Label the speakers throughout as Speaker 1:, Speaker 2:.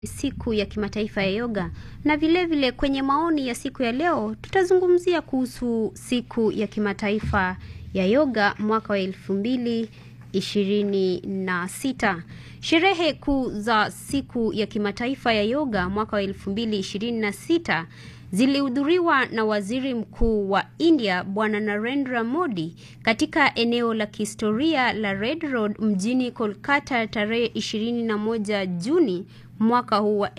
Speaker 1: siku ya kimataifa ya yoga na vilevile vile kwenye maoni ya siku ya leo tutazungumzia kuhusu siku ya kimataifa ya yoga mwaka wa elfu mbili ishirini na sita. Sherehe kuu za siku ya kimataifa ya yoga mwaka wa elfu mbili ishirini na sita zilihudhuriwa na waziri mkuu wa India Bwana Narendra Modi katika eneo la kihistoria la Red Road mjini Kolkata tarehe 21 Juni mwaka huu wa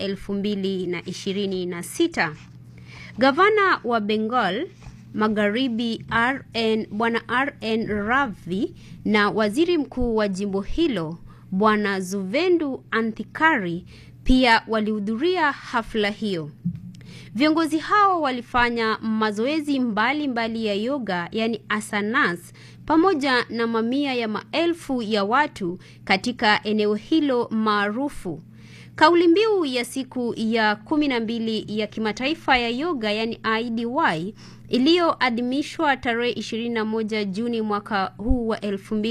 Speaker 1: 2026. Gavana wa Bengal Magharibi RN Bwana RN Ravi na waziri mkuu wa jimbo hilo Bwana Zuvendu Anthikari pia walihudhuria hafla hiyo. Viongozi hao walifanya mazoezi mbalimbali mbali ya yoga yani asanas pamoja na mamia ya maelfu ya watu katika eneo hilo maarufu. Kauli mbiu ya siku ya kumi na mbili ya kimataifa ya yoga yani IDY iliyoadhimishwa tarehe 21 Juni mwaka huu wa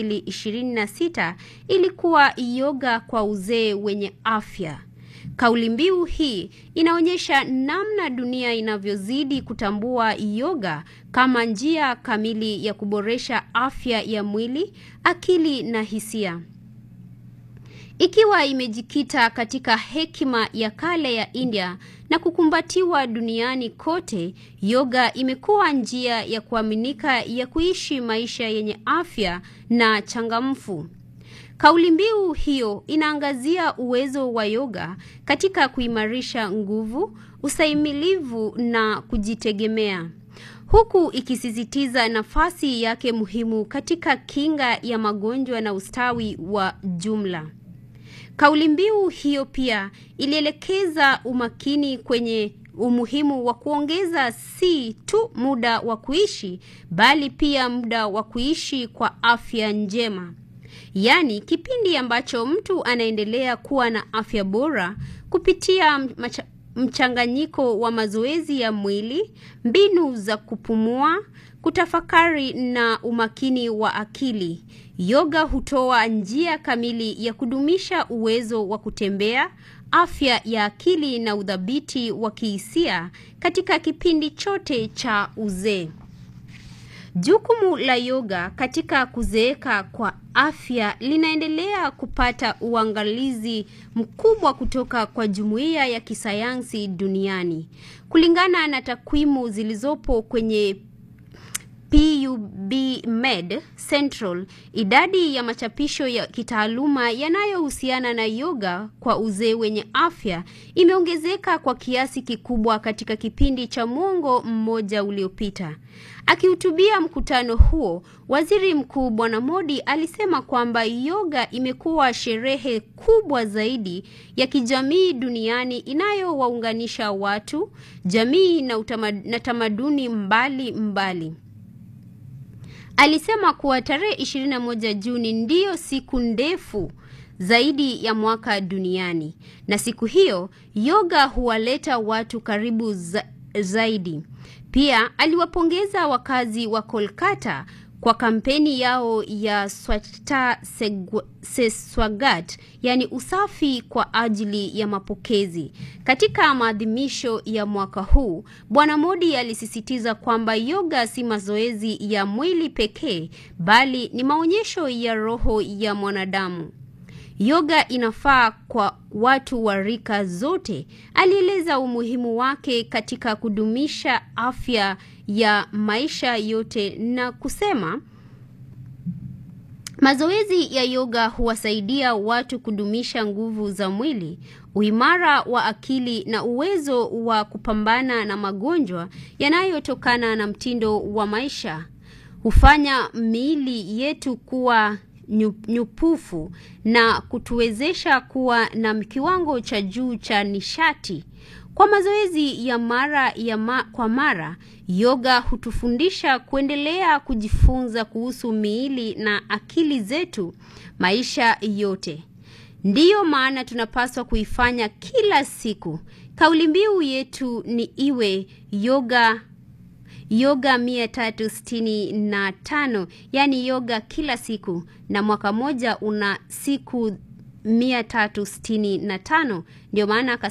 Speaker 1: 2026 ilikuwa yoga kwa uzee wenye afya. Kauli mbiu hii inaonyesha namna dunia inavyozidi kutambua yoga kama njia kamili ya kuboresha afya ya mwili, akili na hisia. Ikiwa imejikita katika hekima ya kale ya India na kukumbatiwa duniani kote, yoga imekuwa njia ya kuaminika ya kuishi maisha yenye afya na changamfu. Kauli mbiu hiyo inaangazia uwezo wa yoga katika kuimarisha nguvu, ustahimilivu na kujitegemea, huku ikisisitiza nafasi yake muhimu katika kinga ya magonjwa na ustawi wa jumla. Kauli mbiu hiyo pia ilielekeza umakini kwenye umuhimu wa kuongeza si tu muda wa kuishi bali pia muda wa kuishi kwa afya njema. Yaani kipindi ambacho mtu anaendelea kuwa na afya bora kupitia macha, mchanganyiko wa mazoezi ya mwili, mbinu za kupumua, kutafakari na umakini wa akili. Yoga hutoa njia kamili ya kudumisha uwezo wa kutembea, afya ya akili na udhabiti wa kihisia katika kipindi chote cha uzee. Jukumu la yoga katika kuzeeka kwa afya linaendelea kupata uangalizi mkubwa kutoka kwa jumuiya ya kisayansi duniani. Kulingana na takwimu zilizopo kwenye PubMed Central, idadi ya machapisho ya kitaaluma yanayohusiana na yoga kwa uzee wenye afya imeongezeka kwa kiasi kikubwa katika kipindi cha mwongo mmoja uliopita. Akihutubia mkutano huo, Waziri Mkuu Bwana Modi alisema kwamba yoga imekuwa sherehe kubwa zaidi ya kijamii duniani inayowaunganisha watu, jamii na, utamad, na tamaduni mbali mbali. Alisema kuwa tarehe 21 Juni ndiyo siku ndefu zaidi ya mwaka duniani, na siku hiyo yoga huwaleta watu karibu za, zaidi. Pia aliwapongeza wakazi wa Kolkata kwa kampeni yao ya Swachhta se Swagat, yani usafi kwa ajili ya mapokezi. Katika maadhimisho ya mwaka huu, Bwana Modi alisisitiza kwamba yoga si mazoezi ya mwili pekee, bali ni maonyesho ya roho ya mwanadamu. Yoga inafaa kwa watu wa rika zote. Alieleza umuhimu wake katika kudumisha afya ya maisha yote na kusema mazoezi ya yoga huwasaidia watu kudumisha nguvu za mwili, uimara wa akili na uwezo wa kupambana na magonjwa yanayotokana na mtindo wa maisha. Hufanya miili yetu kuwa nyupufu na kutuwezesha kuwa na kiwango cha juu cha nishati. Kwa mazoezi ya mara ya ma, kwa mara, yoga hutufundisha kuendelea kujifunza kuhusu miili na akili zetu maisha yote. Ndiyo maana tunapaswa kuifanya kila siku. Kauli mbiu yetu ni iwe yoga yoga mia tatu sitini na tano yaani yoga kila siku, na mwaka moja una siku 365 ndio maana